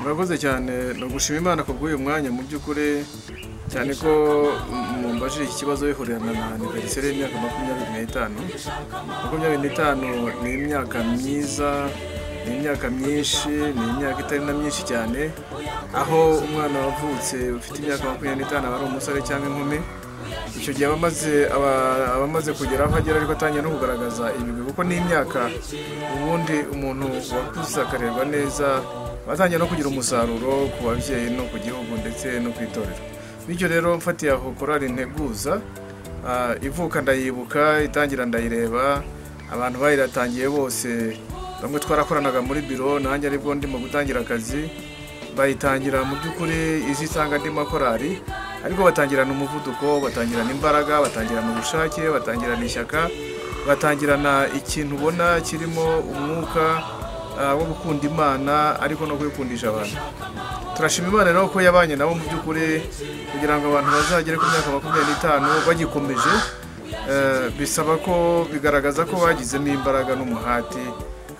murakoze cyane ni ugushima imana ku bw'uyu mwanya mu by'ukuri cyane ko mumbajije iki kibazo bihurirana na aniveriseri y'imyaka makumyabiri n'itanu makumyabiri n'itanu ni imyaka myiza ni imyaka myinshi ni imyaka itari na myinshi cyane aho umwana wavutse ufite imyaka makumyabiri n'itanu aba ari umusore cyangwa inkumi icyo gihe aba amaze aba amaze kugera aho agera ariko atangiye no kugaragaza ibigwi kuko ni imyaka ubundi umuntu wakuze akareba neza batangiye no kugira umusaruro ku babyeyi no ku gihugu ndetse no ku itorero bityo rero mfatiye aho korari nteguza ah, ivuka ndayibuka itangira ndayireba abantu bayiratangiye bose bamwe twarakoranaga muri biro nanjye aribwo ndimo gutangira akazi bayitangira mu by'ukuri izi nsanga andi makorari ariko batangirana umuvuduko batangirana imbaraga batangirana ubushake batangirana ishyaka batangirana ikintu ubona kirimo umwuka ah, wo gukunda imana ariko no kuyikundisha abantu turashima imana rero ko yabanye nabo mu by'ukuri kugira ngo abantu bazagere ku myaka makumyabiri n'itanu bagikomeje Eh, bisaba ko bigaragaza ko bagizemo imbaraga n'umuhati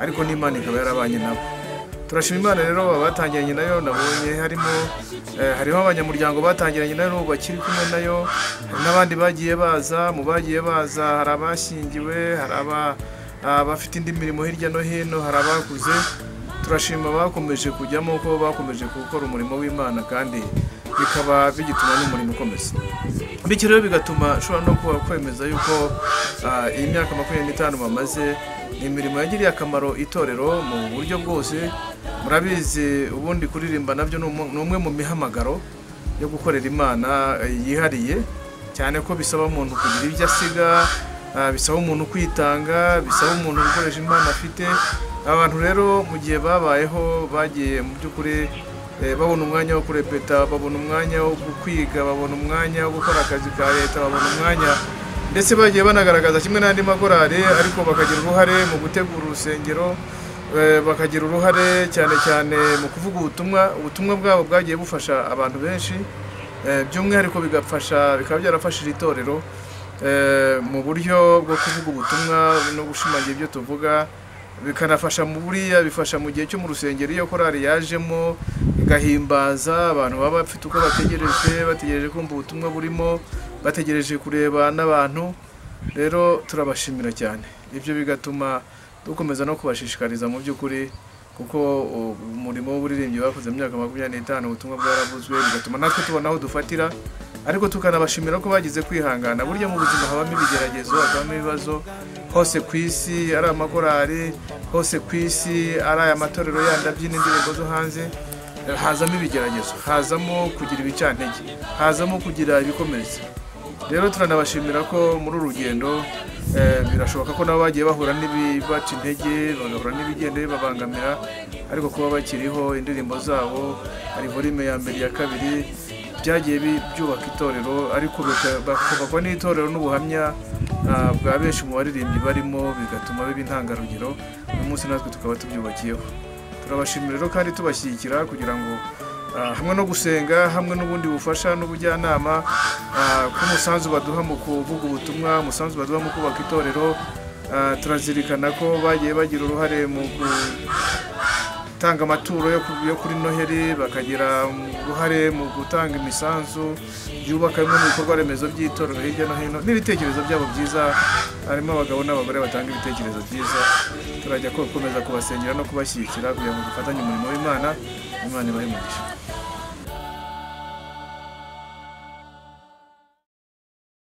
ariko n'imana ikaba yarabanye nabo turashima imana rero abatangiranye nayo nabonye harimo eh, hariho abanyamuryango batangiranye nayo bakiri kumwe nayo hari n'abandi bagiye baza mu bagiye baza hari abashyingiwe hari aba abafite indi mirimo hirya no hino hari abakuze turashima bakomeje kujyamo ko bakomeje gukora umurimo w'imana kandi bikaba bigituma n'umurimo ukomeza bityo rero bigatuma ushobora no kuba kwemeza yuko ah, iyi myaka makumyabiri n'itanu bamaze ni imirimo yagiriye akamaro itorero mu buryo bwose murabizi ubundi kuririmba nabyo ni umu- ni umwe mu mihamagaro yo gukorera imana eh, yihariye cyane ko bisaba umuntu kugira ibyo asiga ah, bisaba umuntu kwitanga bisaba umuntu gukoresha impano afite abantu rero mu gihe babayeho bagiye mu by'ukuri eh, babona umwanya wo kurepeta babona umwanya wo kwiga babona umwanya wo gukora akazi ka leta babona umwanya ndetse bagiye banagaragaza kimwe n'andi makorari ariko bakagira uruhare mu gutegura urusengero Eh, bakagira uruhare cyane cyane mu kuvuga ubutumwa ubutumwa bwabo bwagiye bufasha abantu benshi eh, by'umwihariko bigafasha bikaba byarafashije itorero eh, mu buryo bwo kuvuga ubutumwa no gushimangira ibyo tuvuga bikanafasha mu buriya bifasha mu gihe cyo mu rusengero iyo korari yajemo igahimbaza abantu baba bafite uko bategereje bategereje kumva ubutumwa burimo bategereje kureba n'abantu rero turabashimira cyane ibyo bigatuma dukomeza no kubashishikariza mu by'ukuri kuko uh, umurimo w'uburirimbyi bakoze mu myaka makumyabiri n'itanu ubutumwa bwaravuzwe bigatuma natwe tubona aho dufatira ariko tukanabashimira ko bagize kwihangana burya mu buzima habamo ibigeragezo habamo ibibazo hose ku isi ari amakorari hose ku isi ari aya matorero yandi abyina indirimbo zo hanze hazamo ibigeragezo hazamo kugira ibicantege hazamo kugira ibikomeretse rero turanabashimira ko muri uru rugendo eh, birashoboka ko nabo bagiye bahura n'ibibaca intege bagahura n'ibigenda bibabangamira ariko kuba bakiriho indirimbo zabo hari volume ya mbere iya kabiri byagiye bi- byubaka itorero ariko bika- bakubakwa n'itorero n'ubuhamya ah, bwa benshi mu baririmbyi barimo bigatuma biba intangarugero uyu munsi natwe tukaba tubyubakiyeho turabashimira rero kandi tubashyigikira kugira ngo ah, hamwe no gusenga hamwe n'ubundi bufasha n'ubujyanama ah, k'umusanzu baduha mu kuvuga ubutumwa umusanzu baduha mu kubaka itorero ah, turazirikana ko bagiye bagira uruhare mu gutanga amaturo yo ku- yo kuri noheli bakagira uruhare mu gutanga imisanzu yubaka bimwe mu bikorwa remezo by'itorero hirya no hino n'ibitekerezo byabo byiza harimo abagabo n'abagore batanga ibitekerezo byiza turajya ko- gukomeza kubasengera no kubashyigikira kugira ngo dufatanye umurimo w'imana imana ibahe umugisha